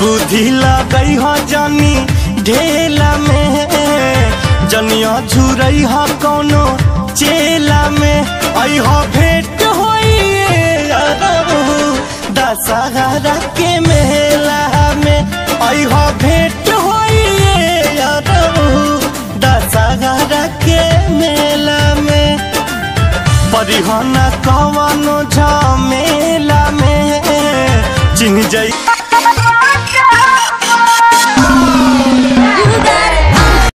बुद्धि लगई ह जनी ढेला में जनिया झुरई ह कौनो चेला में आई ह भेंट होइए अरबू दशहरा के मेला में आई ह भेंट होइए अरबू दशहरा के मेला में परिहन कवनो झमेला में चिन्ह जई